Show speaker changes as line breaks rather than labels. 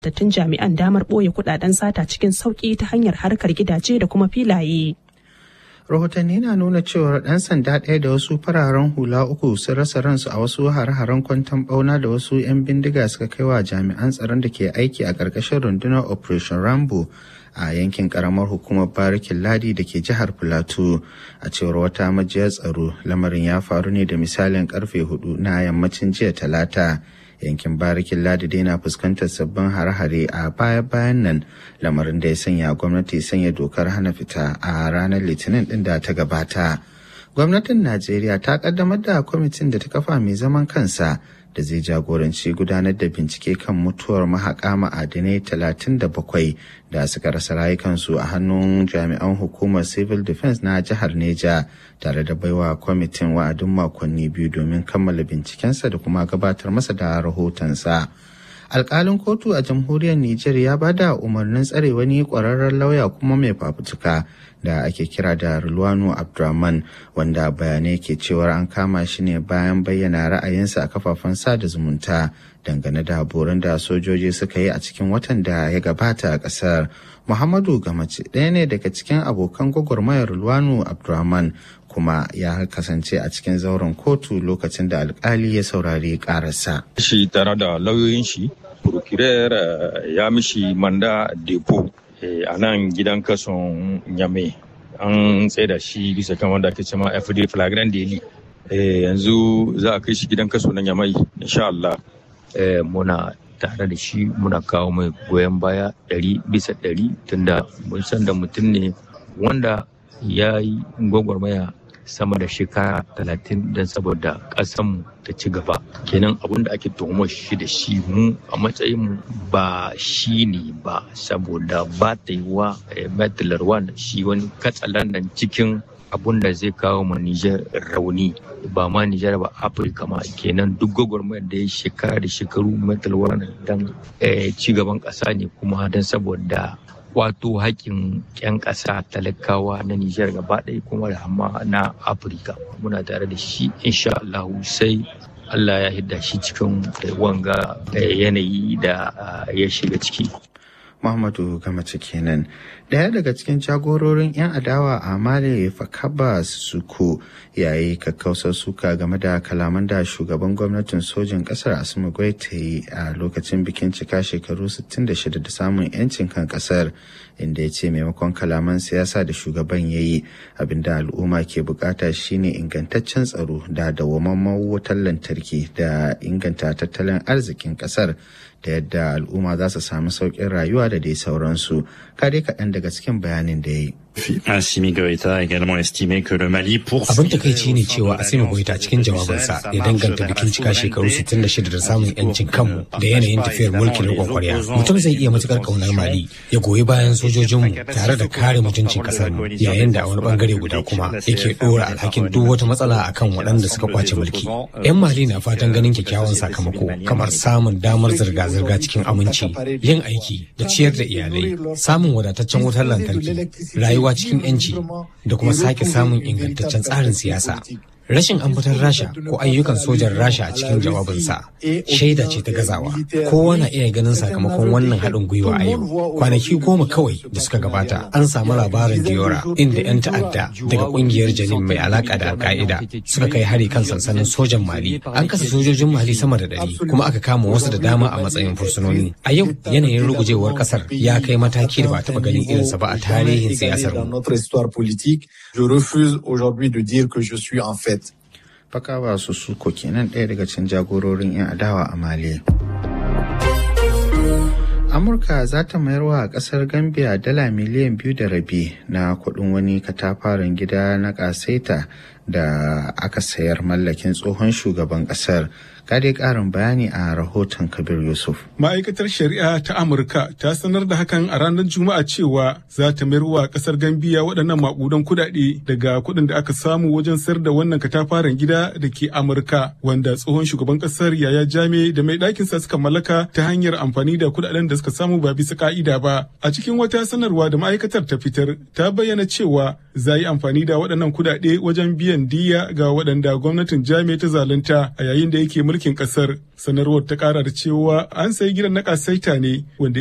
tattun jami'an damar ɓoye kudaden sata cikin sauƙi ta hanyar harkar gidaje da kuma filaye.
rahotanni na nuna cewar ɗan sanda ɗaya da wasu fararen hula uku sun rasa ransu a wasu har-haren kwanton ɓauna da wasu 'yan bindiga suka kai wa jami'an tsaron da ke aiki a ƙarƙashin rundunar operation rambo a yankin ƙaramar hukumar barikin ladi da ke jihar plateau a cewar wata majiyar tsaro lamarin ya faru ne da misalin karfe hudu na yammacin jiya talata yankin barikin ladi dai na fuskantar sabbin hare-hare a baya-bayan nan lamarin da ya sanya gwamnati sanya dokar hana fita a ranar litinin din da ta gabata gwamnatin najeriya ta kaddamar da kwamitin da ta kafa mai zaman kansa da zai jagoranci gudanar da bincike kan mutuwar mahaƙa ma'adinai 37 da suka rasa rayukansu a hannun jami'an hukumar civil defense na jihar neja tare da baiwa kwamitin wa'adin makonni biyu domin kammala bincikensa da kuma gabatar masa da rahotonsa. alkalin kotu a jamhuriyar Nijar ya bada umarnin tsare wani kwararren lauya kuma mai fafutuka da ake kira da Rulwano Abdurrahman wanda bayanai ke cewar an kama shi ne bayan bayyana ra'ayinsa a kafafen sada zumunta dangane da borin da sojoji suka yi a cikin watan da ya gabata a ƙasar. Muhammadu Gamace ɗaya ne daga cikin abokan gwagwarmayar Rulwano Abdurrahman kuma ya kasance a cikin zauren kotu lokacin da alkali ya saurari ƙararsa.
Shi tare da lauyoyin shi procureur ya mishi manda depo a nan gidan kason nyame an da shi bisa kan wanda ake cema fd flagrant daily yanzu za a kai shi gidan kaso na nyamai insha Allah muna tare da shi muna kawo mai goyon baya ɗari bisa ɗari tunda mun san da mutum ne wanda ya yi gwagwarmaya sama da shekara talatin don saboda ƙasanmu ta ci gaba kenan abin da ake tuhumar shi da shi mu a matsayin ba shi ne ba saboda ba ta yi wa metilarwan shi wani katsalandan cikin abun da zai kawo ma Nijar rauni ba ma Nijar ba Afirka ma kenan duk gwagwarmayar da ya shekara da shekaru metilarwan don ci gaban ƙasa ne kuma don saboda wato haƙƙin 'yan ƙasa talakawa na Nijar gaba ɗaya kuma da hama na Afirka. Muna tare da shi insha Allah sai Allah ya hidda shi cikin wanga yanayi da ya shiga ciki.
Muhammadu Gamace kenan. Daya daga cikin jagororin 'yan adawa a Mali Fakaba Suko yayi kakkausar suka game da kalaman da shugaban gwamnatin sojin kasar Asimi ta yi a lokacin bikin cika shekaru 66 da samun 'yancin kan kasar inda ya ce maimakon kalaman siyasa da shugaban ya yi abinda al'umma ke bukata shine ingantaccen tsaro da dawwammamen wutar lantarki da inganta tattalin arzikin kasar da yadda al'umma za su sami sauƙin rayuwa da dai sauransu kare kaɗan daga cikin bayanin da ya yi
Assimi Goïta a également estimé que le Mali pour
Abin takaici ne cewa Assimi Goïta cikin jawabinsa ya danganta bikin cika shekaru 66 da samun yancin kanmu da yanayin tafiyar mulkin riƙon kwarya. Mutum zai iya matukar kaunar Mali ya goyi bayan sojojinmu tare da kare mutuncin kasar mu yayin da a wani bangare guda kuma yake ɗora alhakin duk wata matsala akan waɗanda suka kwace mulki. 'Yan Mali na fatan ganin kyakkyawan sakamako kamar samun damar zirga-zirga cikin aminci, yin aiki da ciyar da iyalai, samun wadataccen wutar lantarki, rayuwa cikin 'yanci da kuma sake samun ingantaccen tsarin siyasa. Rashin ambatar Rasha ko ayyukan sojan Rasha a cikin jawabinsa shaida ce ta gazawa. Kowa na iya ganin sakamakon wannan haɗin gwiwa a yau. Kwanaki goma kawai da suka gabata an samu labarin Diora inda 'yan ta'adda daga ƙungiyar Janin mai alaƙa da Al-Qaida suka kai hari kan sansanin sojan Mali. An kasa sojojin Mali sama da ɗari kuma aka kama wasu da dama a matsayin fursunoni. A yau yanayin rugujewar ƙasar ya kai mataki da ba taɓa ganin irinsa ba a tarihin siyasar mu.
Je refuse aujourd'hui de dire que je suis en fait
Fakawa su suko kenan ɗaya daga cikin jagororin 'yan adawa a Mali. Amurka za ta mayar wa ƙasar Gambia dala miliyan biyu da rabi na kuɗin wani katafaren gida na ƙasaita da aka sayar mallakin tsohon shugaban ƙasar. Kade ƙarin bayani a rahoton Kabir Yusuf.
Ma'aikatar Shari'a ta Amurka ta sanar da hakan a ranar Juma'a cewa za ta mayar wa ƙasar Gambiya waɗannan maƙudan kuɗaɗe daga kuɗin da aka samu wajen sayar da wannan katafaren gida da ke Amurka wanda tsohon shugaban ƙasar Yaya Jame da mai ɗakinsa suka mallaka ta hanyar amfani da kuɗaɗen da suka samu ba bisa ka'ida ba. A cikin wata sanarwa da ma'aikatar ta fitar ta bayyana cewa za yi amfani da waɗannan kuɗaɗe wajen biyan diya ga waɗanda gwamnatin Jame ta zalunta a yayin da yake mulki mulkin kasar sanarwar ta kara da cewa an sayi gidan na kasaita ne wanda